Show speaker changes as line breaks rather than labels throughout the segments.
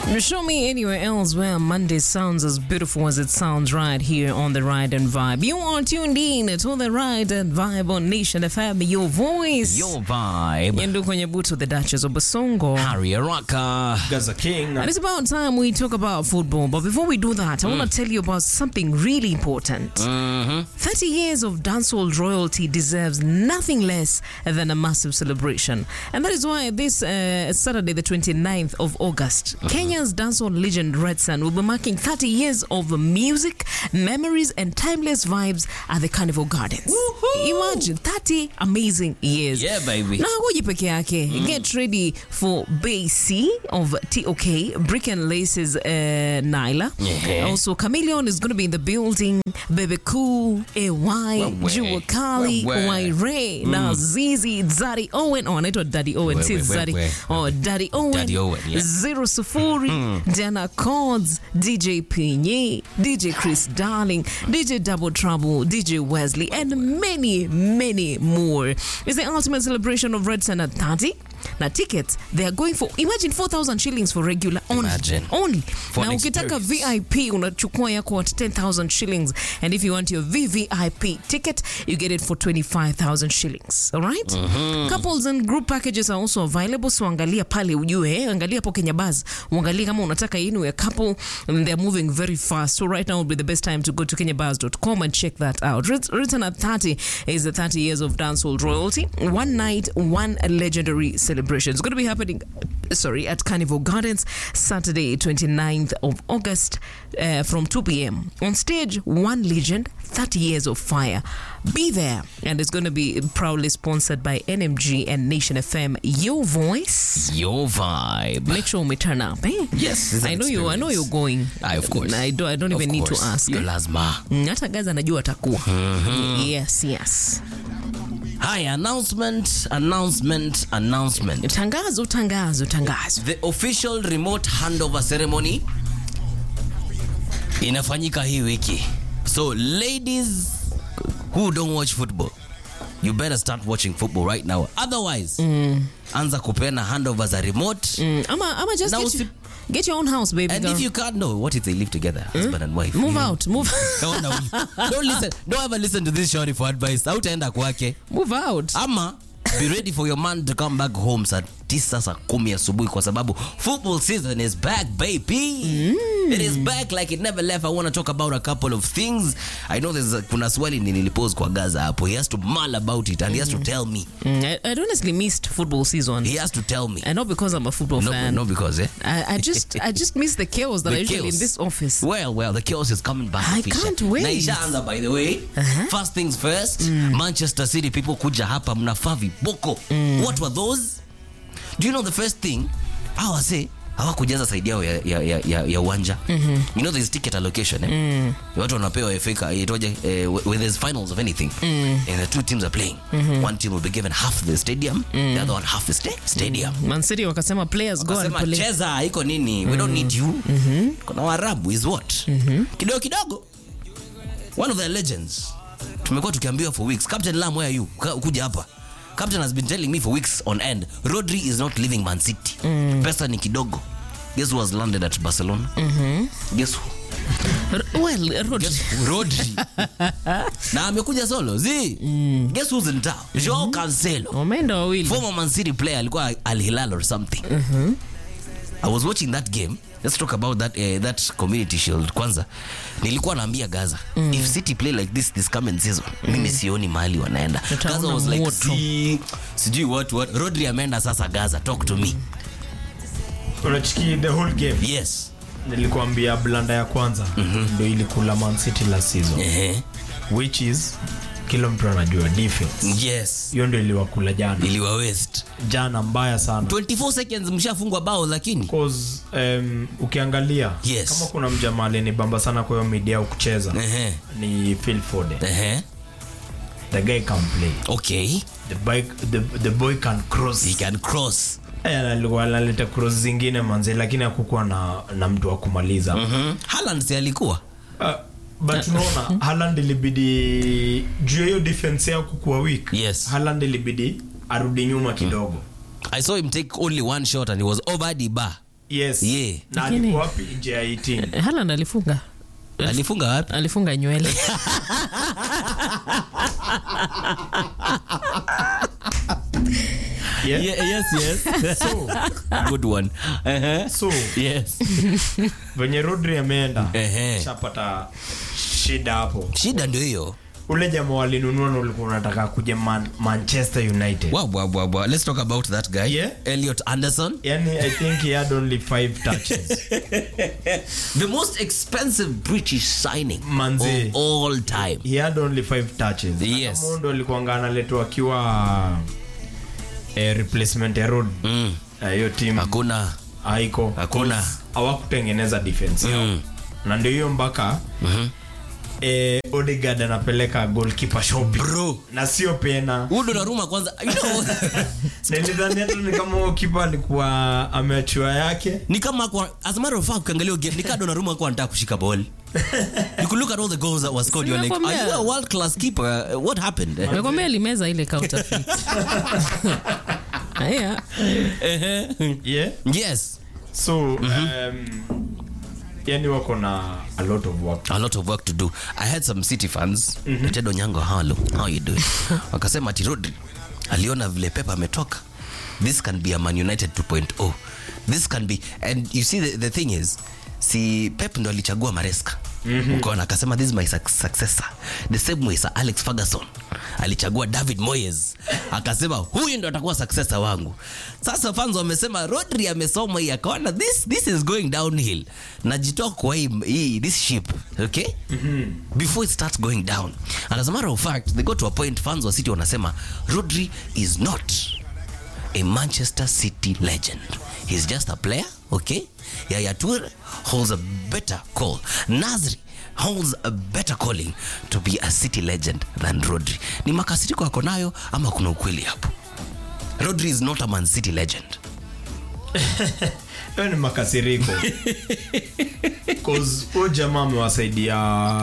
Show me anywhere else where Monday sounds as beautiful as it sounds right here on the Ride and Vibe. You are tuned in to the Ride and Vibe on Nation FM, your voice.
Your vibe.
Yendu kwenye buto, the Duchess of Basongo.
Harry Araka.
Gaza King.
And it's about time we talk about football. But before we do that, I want to tell you about something really important. 30 years of dancehall royalty deserves nothing less than a massive celebration. And that is why this uh, Saturday, the 29th of August, Kenya's dancehall legend Red Sun will be marking 30 years of music, memories, and timeless vibes at the Carnival Gardens. Imagine 30 amazing years.
Yeah, baby.
Na ngoji peke yake. Get ready for Bay C of TOK, Brick and Laces uh, Nyla.
Yeah.
Also, Chameleon is going to be in the building. Bebe Cool, AY,
Wewe.
Jua Kali,
Wewe.
Waire, na Zizi, Daddy Owen. Oh, anaitwa Daddy Owen, si
Wewe,
Zaddy.
wewe.
Oh, Daddy Owen.
Daddy Owen, yeah.
Zero Sufuri, Dana Chords, DJ Pinye, DJ Chris Darling, DJ Double Trouble, DJ Wesley, and many, many more. It's the ultimate celebration of Red Sun at 30. Now tickets, they are going for, imagine 4,000 shillings for regular only.
Imagine.
Only.
For
na
an
ukitaka
experience.
VIP unachukua yako at 10,000 shillings and if you want your VVIP ticket you get it for 25,000 shillings all right? couples and group packages are also available so angalia pale ujue eh? angalia hapo Kenya Buzz uangalie kama unataka yenu ya couple and they're moving very fast so right now would be the best time to go to kenyabuzz.com and check that out Writ- written at 30 is the 30 years of dancehall royalty one night one legendary celebration it's going to be happening sorry at Carnival Gardens Saturday 29th of August uh, from 2 p.m. On stage, one legend, 30 years of fire. Be there. And it's going to be proudly sponsored by NMG and Nation FM. Your voice.
Your vibe.
Make sure we turn up. Eh?
Yes, it's an
I know you. I know you're
experience.
going.
Aye, of course.
I don't. I don't
Of
even need to
course.
ask.
Yo
eh?
lazima.
Mm, hata gaza anajua atakuwa yes yes
Hi, announcement, announcement, announcement.
tangazo tangazo tangazo
The official remote handover ceremony inafanyika hii wiki. So ladies who don't watch football, you better start watching football right now. Otherwise, anza kupeana handover za remote.
mm, ama, ama just
Na
get,
usi-
you, get your own house baby
And
girl.
if you can't know, what if they live together, husband and wife?
move
Mm.
out move
Don't, don't listen. Don't ever listen to this shorty for advice. Hautaenda kwake.
move out
ama be ready for your man to come back home saa tisa saa kumi asubuhi kwa sababu football season is back baby it is back like it never left i want to talk about a couple of things i know there's a, kuna swali nililipose kwa gaza hapo he has to mull about it and he has to tell me
Mm, I, I'd honestly missed football season
he has to tell me
and not because I'm a football
no,
fan
no because eh
I, I just I just miss the chaos that
The
I usually
chaos.
in this office.
Well, well, the chaos is coming back.
I
Fisher.
can't wait.
Na ishaanza by the way.
Uh-huh.
First things first, Manchester City people kuja hapa mnafaa viboko. What were those? Do you know the first thing? Hawa say hawakujaza saidi yao ya, ya, ya, ya, ya uwanja you know there's ticket allocation eh? watu wanapewa FA itoje eh, when there's finals of anything and the two teams are playing one team will be given half the stadium the other one half the sta stadium
Man City wakasema players go and
Wakasema,
play.
cheza iko nini we don't need you kuna warabu is what kidogo kidogo one of their legends tumekuwa tukiambiwa for weeks captain lam where are you Ka- kuja hapa captain has been telling me for weeks on end rodri is not leaving man city pesa ni kidogo guess who has landed at barcelona guess who
R- Well, Rod,
Guess who? rodri na amekuja solo zi guess who's in town joao cancelo
wameenda wawili.
former Man City player alikuwa Al Hilal or something. I was watching that game. Let's talk about that uh, that community shield kwanza. Nilikuwa naambia Gaza, if City play like this this coming season, mimi sioni mahali wanaenda.
Utaona
Gaza was like,
moto.
"Si- sijui what what. Rodri ameenda sasa Gaza, talk to me.
unachiki the whole game
Yes.
nilikuambia blanda ya kwanza ndo ilikula man city last season
Ehe.
which is kila mtu anajua defense
Yes.
hiyo ndo iliwakula jana
Iliwa waste.
jana mbaya sana
24 seconds mshafungwa bao lakini.
Cause, um, ukiangalia
Yes.
kama kuna mjamaa alinibamba sana kwa hiyo media au kucheza
Ehe.
ni Phil Foden
Ehe.
the guy can play
Okay.
the, bike, the, the boy can cross
He can cross.
Eh, alikuwa analeta cross zingine manze lakini hakukuwa na, na mtu wa kumaliza
Mhm. Haaland si alikuwa?
Uh, but unaona Haaland ilibidi juu ya hiyo defense yao kukuwa weak
Yes.
Haaland ilibidi arudi nyuma kidogo
I saw him take only one shot and he was over the bar.
yes
Yeah.
na
Lakini-
alikuwa wapi nje ya 18
Haaland alifunga
alifunga wapi
alifunga nywele
yeah?
Ye- yes yes
so,
good one uh-huh.
so
yes
venye rodri ameenda
Ehe.
shapata shida hapo
shida ndio hiyo
ule jamaa walinunua na ulikuwa unataka kuja man, manchester united
wow, wow, wow, wow. let's talk about that guy
Yeah.
elliot anderson
yani i think he had only five touches
the most expensive british signing
Manze.
of all time
he had only five touches
Yes.
Hata Mondo alikuanga analetwa akiwa eh, replacement ya road
mm.
Eh, hiyo team
hakuna
haiko
Hakuna.
hawakutengeneza defense yao
Mm.
na ndio hiyo mpaka
Mhm.
eh, Odegaard anapeleka goalkeeper shopping
Bro.
na sio pena
huyu Donnarumma kwanza you know,
nilidhani hata ni kama huyo kipa alikuwa ameachua yake
ni kama kwa as a matter of fact ukiangalia game ni kama Donnarumma alikuwa anataka kushika ball you could look at all the goals that were scored you're like are
Sinakwambia.
you a world class keeper Uh, what happened
nakwambia alimeza ile counterfeit Aya.
yeah
yes
so um, yani wako na a lot of work
a lot of work to do i had some city fans mm-hmm. tedo nyango halo how you doing wakasema ati rodri aliona vile pepa ametoka this can be a man united 2.0 this can be and you see the, the thing is si pep ndo alichagua maresca mm-hmm. ukaona akasema this is my suc- successor the same way sir alex ferguson alichagua david moyes akasema huyu ndo atakuwa successor wangu sasa fans wamesema rodri amesoma hii akaona this, this is going downhill najitoa kwa hii, hii this ship okay mm-hmm. before it starts going down and as a matter of fact they got to a point fans wa city wanasema rodri is not a Manchester City legend. He's just a player, okay? Yaya Toure holds a better call. Nasri holds a better calling to be a City legend than Rodri. Ni makasiriko yako nayo ama kuna ukweli hapo? Rodri is not a Man City legend.
hiyo ni makasiriko cause huyo jamaa amewasaidia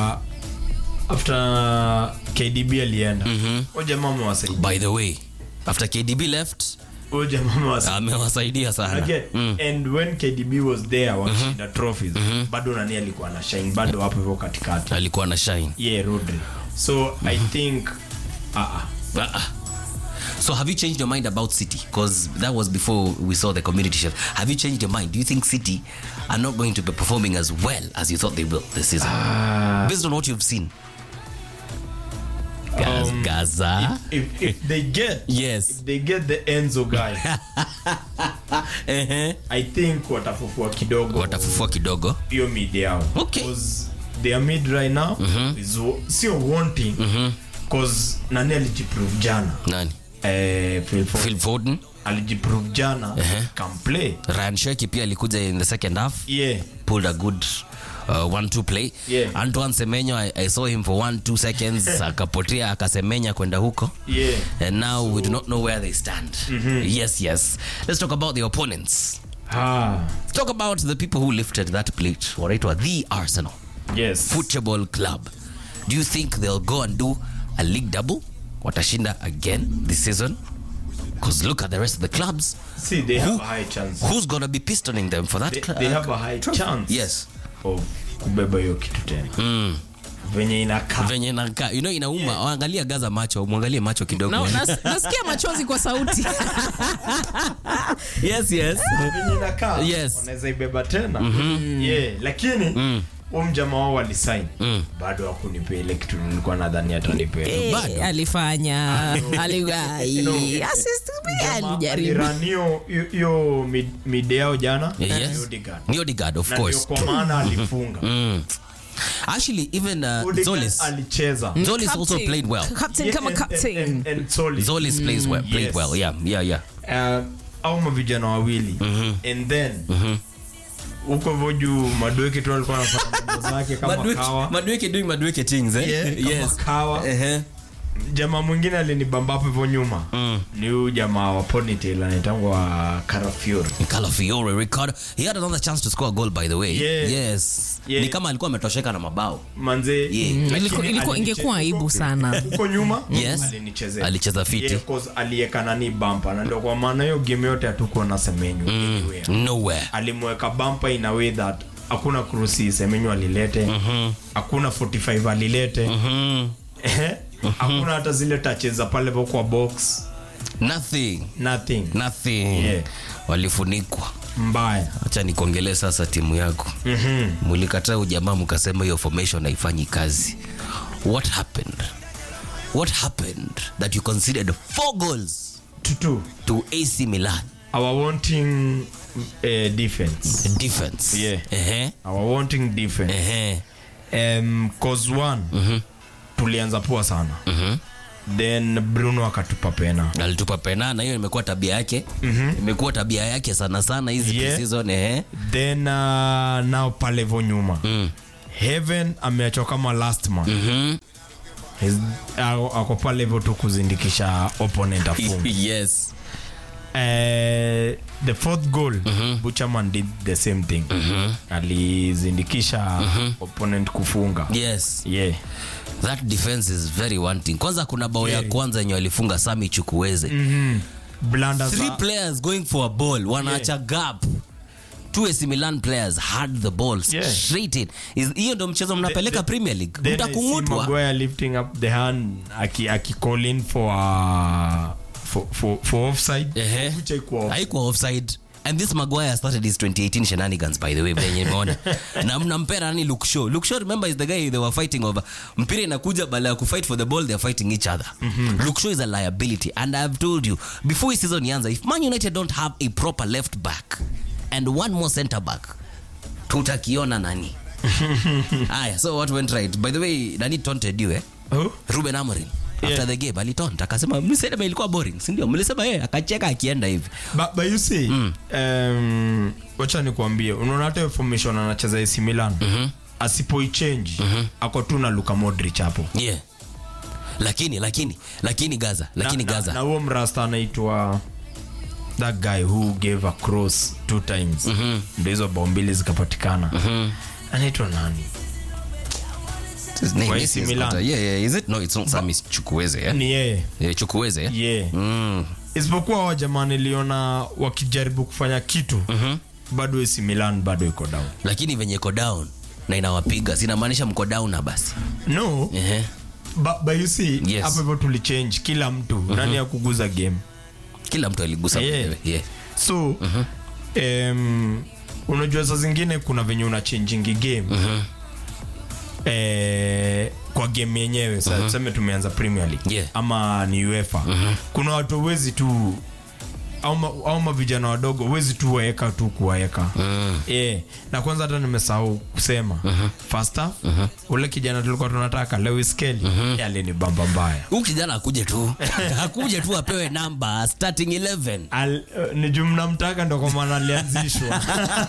after kdb alienda huyo jamaa amewasaidia
By the way, after KDB left,
huyo jamaa amewasaidia
amewasaidia sana.
Again,
Mm.
and when kdb was there wakishinda trophies bado nani alikuwa na shine bado hapo hivyo katikati
Alikuwa na shine.
yeah rodri so i think uh -uh.
Ah, ah. So have you changed your mind about City? Because that was before we saw the community shift. Have you changed your mind? Do you think City are not going to be performing as well as you thought they will this season? Based on what you've seen. Gaz-
Um,
Gaza.
if, if they get
Yes.
if they get the enzo guy
Ehe.
i think watafufua kidogo
Watafufua kidogo.
hiyo mid yao
Okay.
'Cause their mid right now is wa- sio wanting cause nani alijiprove jana
Nani?
eh, Phil Foden.
Phil Foden.
alijiprove jana
Ehe.
can play
Ryan Sheki pia alikuja in the second half.
yeah
Pulled a good uh, one two play.
Yeah.
Antoine Semenyo, I, I saw him for one two seconds. akapotea akasemenya kwenda huko.
yeah
And now we do not know where they stand. Yes, yes. Let's talk about the opponents.
ah
Let's talk about the people who lifted that plate. Wanaitwa the Arsenal
yes
Football Club. Do you think they'll go and do a league double? Watashinda again this season? Because look at the rest of the clubs.
see they have a high chance
Who's going to be pistoning them for that
they,
cl-
they
uh,
have a high chance
Yes.
of kubeba hiyo kitu tena
Mm.
venye inakaa
venye nakaa you know inauma angalia gaza macho mwangalie macho kidogo
Na- nas- nasikia machozi kwa sauti
yes yes
venye inakaa
Yes.
wanaweza ibeba tena yeah lakini huyu mjamaa wao walisain bado hakunipea ile kitu nilikuwa nadhani atanipea
Eh,
Bado.
alifanya Ali- ai, assist pia alijaribu
Aliran hiyo hiyo mid- mid yao jana
yes
ni Odegaard.
ni Odegaard of
Na ndio
course
kwa maana alifunga
mm. actually even uh,
Odegaard
Zolis
alicheza
Zolis also
Captain.
played well
Captain
Yeah,
kama
and-
captain
and- and- and Solis.
Zolis plays well played
Yes.
well yeah yeah yeah
Uh, au mavijana wawili and then huko hivyo juu madoeke tu alikuwa anafanya mambo zake kama kawa
Madueke doing Madueke things eh
Yeah, kama kawa
uh-huh.
jamaa mwingine alinibamba hapo hivyo nyuma ni huyu jamaa wa ponytail anaitangwa Carafiori
Calafiore, Ricardo. He had another chance to score a goal by the way.
Yeah.
Yes.
Yeah.
Ni kama alikuwa ametosheka na mabao.
manze
Yeah.
lakini
Ilikuwa- ilikuwa-
aliniche-
ingekuwa aibu
huko-
sana.
huko nyuma
Yes.
alinichezea
Alicheza fiti.
Yeah, 'cause alieka nani bampa na ndio kwa maana hiyo game yote hatukuwa na semenyu anywhere.
Nowhere.
alimweka bampa in a way that hakuna krusi semenyu alilete hakuna 45 alilete Ehe. hakuna hata zile touches za pale po kwa box
Nothing.
nothing
Nothing.
Yeah.
Walifunikwa.
mbaya
Acha nikuongelee sasa timu yako.
Mhm.
Mlikataa ujamaa mkasema hiyo formation haifanyi kazi. What happened? What happened that you considered four goals
tutu
to AC Milan
our wanting uh, defense
defense?
Yeah.
Ehe.
our wanting defense
Ehe.
um, cause one tulianza poa sana then bruno akatupa pena
alitupa pena na hiyo imekuwa tabia yake imekuwa tabia yake sana sana hizi
Yeah.
pre-season eh
then uh, nao pale vo nyuma heaven ameachwa kama last man His- ako ako pale vo tu kuzindikisha opponent afunge
yes
Eh, the fourth goal Buchaman did the same thing alizindikisha opponent kufunga
yes
yeah
that defense is very wanting kwanza kuna bao ya
Very.
kwanza yenye walifunga sami chukuweze
blunders
three
are-
players going for a ball wanaacha gap two AC Milan players had the ball
Yeah.
straight in Is- hiyo ndo mchezo mnapeleka
the-
Premier League
Then I see
mtakungutwa
Maguire lifting up the hand aki, aki call in for, uh, for, for, for offside
Ehe.
Which haikuwa offside.
haikuwa offside and this Maguire started his 2018 shenanigans by the way venye imeona na mnampera nani Luke Shaw Luke Shaw remember is the guy they were fighting over mpira inakuja bala ya kufight for the ball they are fighting each other Luke Shaw is a liability and I have told you before his season ianza if Man United don't have a proper left back and one more center back tutakiona nani aya so what went right by the way nani taunted you eh
Who?
Ruben Amorim
Yeah.
after the game alitont akasema mlisema ilikuwa boring si ndio mlisema yeye akacheka akienda hivi
But, but you see um, wacha nikuambie unaona hata hiyo formation anacheza AC Milan asipoichange ako tu na Luka Modric hapo
yeah lakini lakini lakini gaza lakini
na,
gaza
na, na huo mrasta anaitwa that guy who gave a cross two times ndo hizo bao mbili zikapatikana anaitwa nani
His name
Wa
is-
AC
is
Milan.
not a- yeah, yeah, is it? No, it's not Sami Chukwueze, yeah?
ni yeye
Yeah, Chukwueze, yeah?
yeah.
Mm.
isipokuwa wa jamaa niliona wakijaribu kufanya kitu bado AC Milan bado iko down
lakini venye iko down na inawapiga sinamaanisha mko down na basi
no
Ehe.
but, but you see
Yes.
hapo hivyo tulichange kila mtu nani ya kuguza game
kila mtu aligusa
Yeah.
mwenyewe, yeah.
so um, unajua saa zingine kuna venye una changing game eh, kwa game yenyewe sa tuseme tumeanza premier league
Yeah.
ama ni uefa kuna watu wezi tu au ma- au mavijana wadogo wezi tu waeka tu kuwaeka yeah. na kwanza hata nimesahau kusema first half ule kijana tulikuwa tunataka lewis kelly mm alini bamba mbaya
huyu kijana akuje tu akuje tu apewe namba starting 11
Al, uh, ni juu mnamtaka ndo kwa maana alianzishwa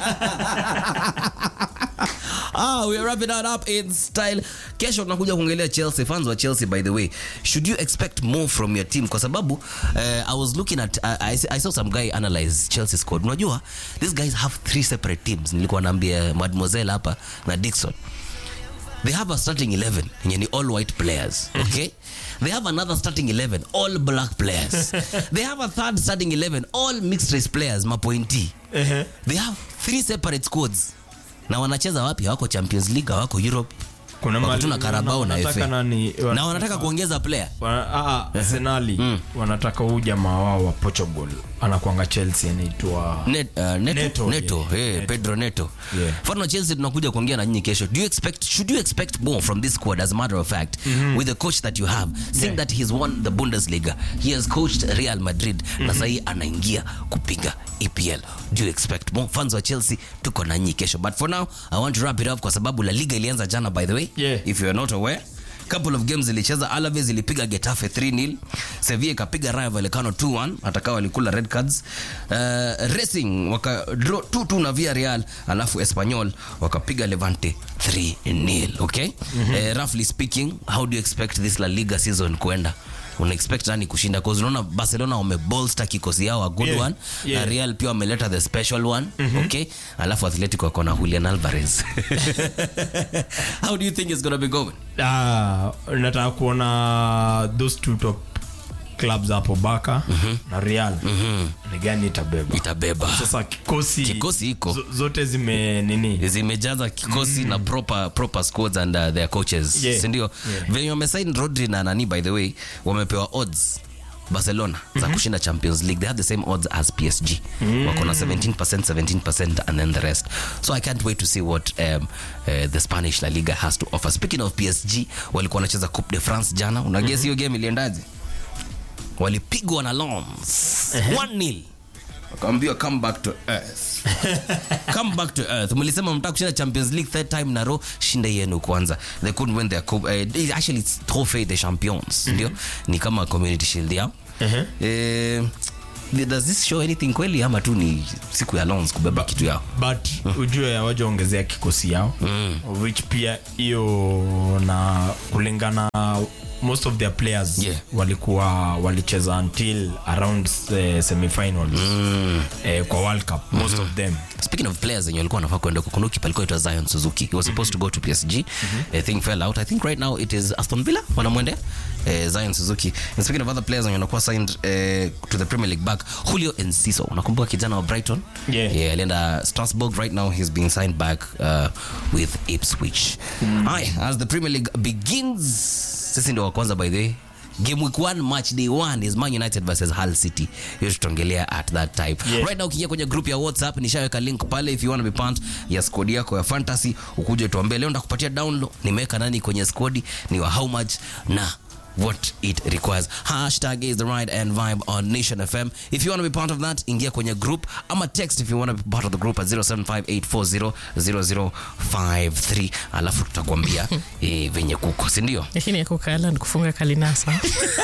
ah, we are wrapping that up in style kesho tunakuja kuongelea chelsea fans wa chelsea by the way should you expect more from your team kwa sababu uh, i was looking at uh, I, I saw some guy analyze chelsea squad unajua these guys have three separate teams nilikuwa naambia mademoiselle hapa na dixon they have a starting 11 yenye ni all white players okay they have another starting 11 all black players they have a third starting 11 all mixed race players mapointi
Ehe.
they have three separate squads na wanacheza wapi hawako champions league hawako europe
Kuna
wako
mali-
tu na karabao na
wanataka
FA.
nani- wa-
na wanataka kuongeza player
Wana- ah, ah, Arsenali wanataka huu jamaa wao wa Portugal anakuanga Chelsea anaitwa
Net, uh, neto,
Neto,
neto,
yeah,
eh,
Neto.
pedro neto
Yeah.
mfano chelsea tunakuja kuongea na nyinyi kesho do you expect should you expect more from this squad as a matter of fact with the coach that you have seeing
Yeah.
that he's won the bundesliga he has coached real madrid na sahii anaingia kupiga epl do you expect more fans wa chelsea tuko na nyinyi kesho but for now i want to wrap it up kwa sababu la liga ilianza jana by the way
Yeah.
if you are not aware couple of games zilicheza alaves ilipiga getafe 3-0 sevilla ikapiga rayo vallecano 2-1 atakawa walikula red cards uh, racing waka draw 2-2 na via real alafu espanyol wakapiga levante 3-0 okay mm-hmm. uh, roughly speaking how do you expect this la liga season kwenda una expect nani kushinda cause unaona barcelona wamebolster kikosi yao a good
Yeah,
one
yeah.
na real pia wameleta the special one okay alafu athletic wako na julian alvarez how do you think it's gonna be going
Ah, nataka kuona those two top clubs hapo baka na real ni gani itabeba
itabeba
sasa kikosi
Kikosi iko.
zo- zote zime nini
zimejaza kikosi na proper, proper squads and uh, their coaches
Yeah.
sindio
Yeah.
venye wamesign rodri na nani by the way wamepewa odds barcelona za kushinda champions league they have the same odds as psg wako na 17% 17% and then the rest so i can't wait to see what um, uh, the spanish la liga has to offer speaking of psg walikuwa wanacheza coupe de france jana unages hiyo game iliendaje walipigwa na loms 1-0 wakaambiwa come back to earth come back to earth mlisema mtaka kushinda champions league third time na row shinda yenu kwanza they couldn't win their coupe uh, they- actually it's trophy des champions ndio ni kama community shield yao eh, does this show anything kweli ama tu ni siku ya lons kubeba kitu yao
but ujue hawajaongezea kikosi yao which pia hiyo na kulingana most of their players
Yeah.
walikuwa walicheza until around uh, semifinals eh, kwa world cup most of them
speaking of players wenye walikuwa wanafaa kwenda huko, kuna kipa alikuwa aitwa zion suzuki he was supposed to go to psg I think fell out i think right now it is aston villa wanamwendea eh, zion suzuki and speaking of other players wenye wanakuwa signed eh, to the premier league back julio enciso unakumbuka kijana wa brighton
Yeah.
yeah, alienda strasbourg right now he's being signed back uh, with ipswich Aye, as the premier league begins sisi ndio wa kwanza by the way game week 1 match day 1 is man united versus hull city hiyo tutaongelea at that time
Yeah.
right now ukiingia kwenye group ya whatsapp nishaweka link pale if you want to be part ya squad yako ya fantasy ukuje tuambie leo ndakupatia download nimeweka nani kwenye squad ni wa how much na what it requires hashtag is the right and vibe on nation fm if you want to be part of that ingia kwenye group ama text if you want to be part of the group at 0758400053 alafu tutakwambia eh, venye kuko sindio
lakini ya kukala ni kufunga kalinasa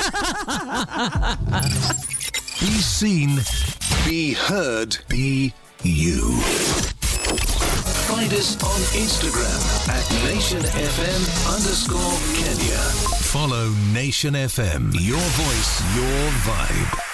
Be seen, be heard, be you. Find us on Instagram at NationFM underscore Kenya. Follow Nation FM. Your voice, your vibe.